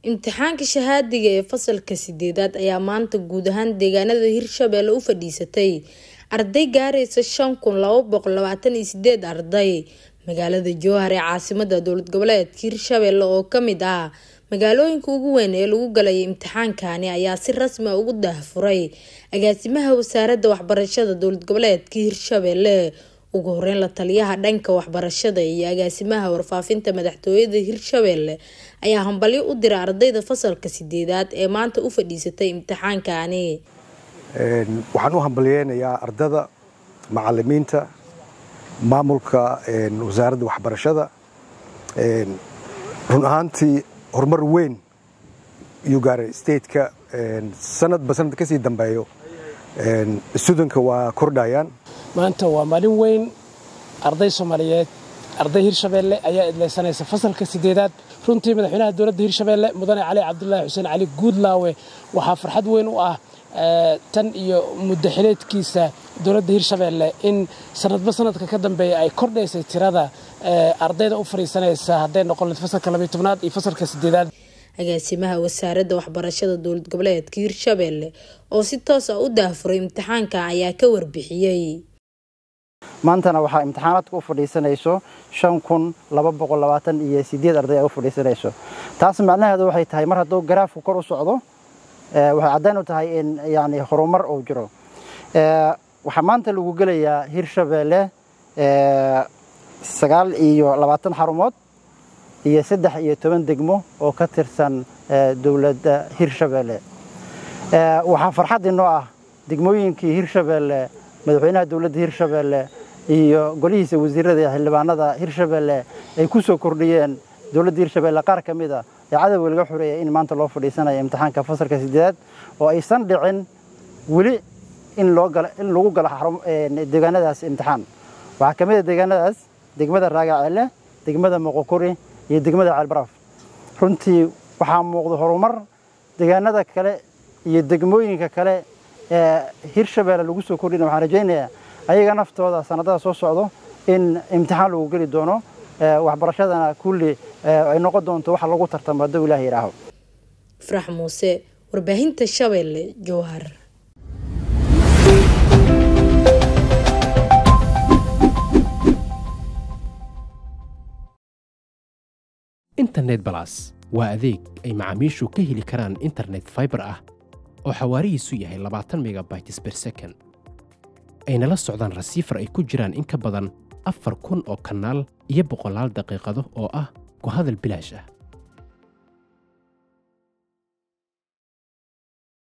imtixaanka shahaadiga ee fasalka sideedaad ayaa maanta guud ahaan deegaanada hirshabelle u fadhiisatay arday gaaraysa shan kun laba boqol labaatan iyo sideed arday magaalada jowhar ee caasimada dowlad goboleedka hirshabelle oo kamid ah magaalooyinka ugu weyn ee lagu galay imtixaankani ayaa si rasmi a ugu daahfuray agaasimaha wasaaradda waxbarashada dowlad goboleedka hirshabelle ugu horeyn la taliyaha dhanka waxbarashada iyo agaasimaha warfaafinta madaxtooyada hirshabelle ayaa hambalyo u dira ardayda fasalka sideedaad ee maanta u fadhiisatay imtixaankani waxaan u hambalyeynayaa ardada macalimiinta maamulka wasaaradda waxbarashada run ahaantii horumar weyn iyuu gaaray stateka sanadba sanad kasii dambeeyo studanka waa kordhayaan maanta waa maalin weyn arday soomaaliyeed arday hirshabeelle ayaa idlaysanaysa fasalka sideedaad runtii madaxweynaha dowladda hirshabeelle mudane cali cabdulaahi xuseen cali guudlaawe waxaa farxad weyn u ah tan iyo muddo xileedkiisa dowladda hirshabeelle in sanadba sanadka ka dambeeya ay kordhaysay tirada ardayda u fadhiisanaysa hadday noqon layd fasalka labiyo tobnaad iyo fasalka sideedaad agaasimaha wasaaradda waxbarashada dowlad goboleedka hirshabelle oo si toos ah u daahfuray imtixaanka ayaa ka warbixiyey maantana waxaa imtixaanaadka u fadhiisanayso shan kun laba boqol labaatan iyo sideed arday ay u fadhiisanayso taas macnaheedu waxay tahay mar hadduu garaafku kor u socdo waxay caddayn u tahay in yani horumar uu jiro waxaa maanta lagu gelayaa hirshabelle sagaal iyo labaatan xarumood iyo saddex iyo toban degmo oo ka tirsan dowladda hirshabelle waxaa farxad inoo ah degmooyinkii hirshabelle madaxweynaha dowladda hirshabelle iyo golihiisa wasiirada iyo xildhibaanada hirshabelle ay ku soo kordhiyeen dowladda hirshabelle qaar ka mid a ee cadowga laga xoreeyay in maanta loo fadhiisanayo imtixaanka fasalka sideedaad oo aysan dhicin weli in in lagu galo deegaanadaas imtixaan waxaa ka mid a deegaanadaas degmada raagaceelle degmada moqokuri iyo degmada ceelbaraaf runtii waxaa muuqda horumar deegaanada kale iyo degmooyinka kale ee hirshabelle lagu soo kordhina waxaan rajaynayaa ayaga naftooda sanadada soo socdo in imtixaan lagu geli doono waxbarashadana kulli ay noqon doonto waxa lagu tartamo hadduu ilaah yidhaaho farax muuse warbaahinta shabeelle jowhar internet balas waa adeeg ay macaamiishu ka heli karaan internet faibar ah oo xawaarihiisu yahay labaatan megabytes ber second ayna la socdaan rasiifar ay ku jiraan in ka badan afar kun oo kanaal iyo boqolaal daqiiqado oo ah ku hadal bilaash ah